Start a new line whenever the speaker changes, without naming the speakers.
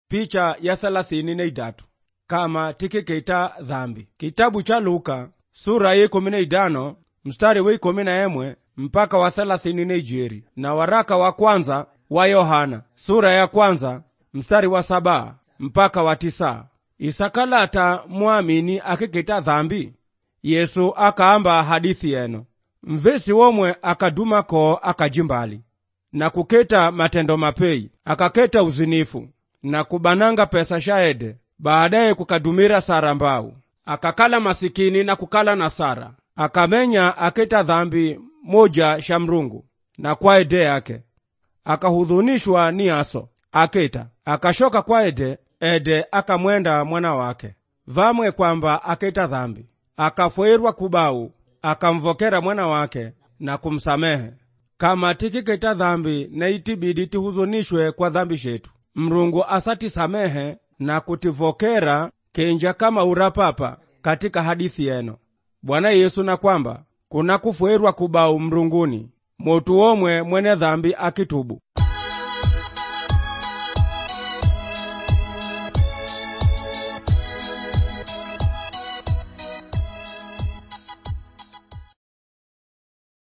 picha ya thelathini na idatu kama tikikeita dhambi kitabu cha luka sura ya ikumi na idano mstari wa ikumi na emwe mpaka wa thelathini na ijeri na waraka wa kwanza wa yohana sura ya kwanza mstari wa saba mpaka wa tisa isakalata mwamini akikeita dhambi yesu akaamba hadithi yeno mvesi womwe akadumako akajimbali na kuketa matendo mapei akaketa uzinifu na kubananga pesa shaede baadaye kukadumira sara mbau akakala masikini na kukala na sara akamenya aketa dhambi moja sha mrungu na kwaede yake akahudhunishwa ni aso aketa akashoka kwaede ede akamwenda mwana wake vamwe kwamba aketa dhambi akafweirwa kubau akamvokera mwana wake na kumsamehe kama tikiketa dhambi na itibidi tihuzunishwe kwa dhambi shetu mrungu asatisamehe na kutivokera kenja kama urapapa katika hadithi yeno bwana yesu na kwamba kuna kufweirwa kubau mrunguni motu womwe mwene dhambi akitubu